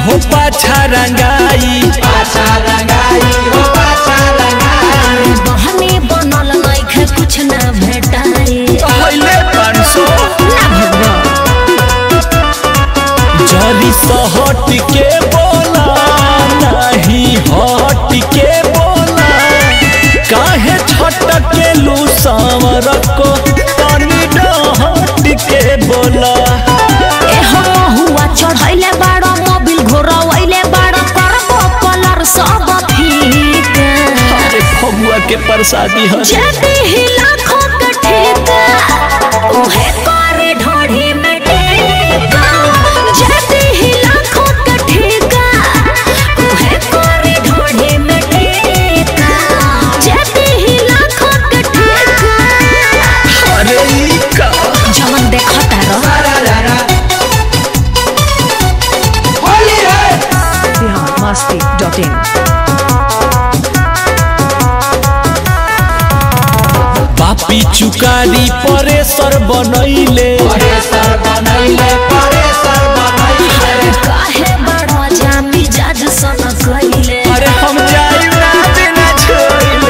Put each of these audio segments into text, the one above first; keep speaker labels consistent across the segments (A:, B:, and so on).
A: हो पाछा रंगाई
B: पाछा रंगाई हो पाछा रंगाई
C: बहनी बनल नइखे कुछ ना भेटाई
A: पहले पाँच सौ
C: ना भगवा
A: जरी सहट के बोला नहीं हट के बोला काहे छटक के लू सांवर को तनी डहट के बोला
C: ए हो हुआ चढ़ैले बाड़ा मोबिल घोरवैले बाड़ा करबो कलर सब फीका
A: अरे फगुआ के प्रसादी है
C: जदी ही लाखों के ठेका उहे करे ढोढ़ी में टेका जदी ही लाखों के ठेका उहे करे ढोढ़ी में टेका जदी ही लाखों के ठेका
A: अरे ई का
C: जवन देखता रह
B: सारा रारा होली है
D: biharmasti.in
A: पापी चुकारी परेसर बनैले
B: परेसर बनैले परेसर बनैले
C: काहे बड़ा जामी जाज सन कइले
A: अरे हम जाई ना बिना छोड़ले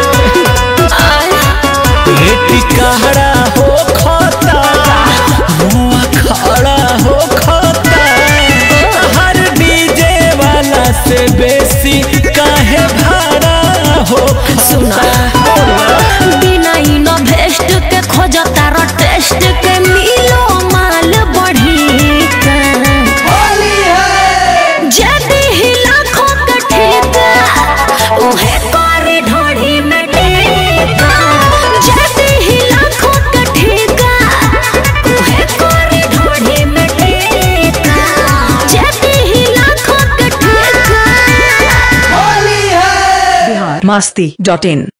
A: रेटी कहरा हो खता मुआ खड़ा हो खता हर डीजे वाला से बेसी काहे भाड़ा हो
C: सुना बिना इन भेस्ट के खोजता र टेस्ट के मिलो माल बढ़ी का
B: होली है
C: जदी ही लाखों के ठेका उहे करे ढोढ़ी में टेका जदी ही लाखों के ठेका उहे करे ढोढ़ी में टेका जदी ही लाखों के ठेका
B: होली है
D: biharmasti.in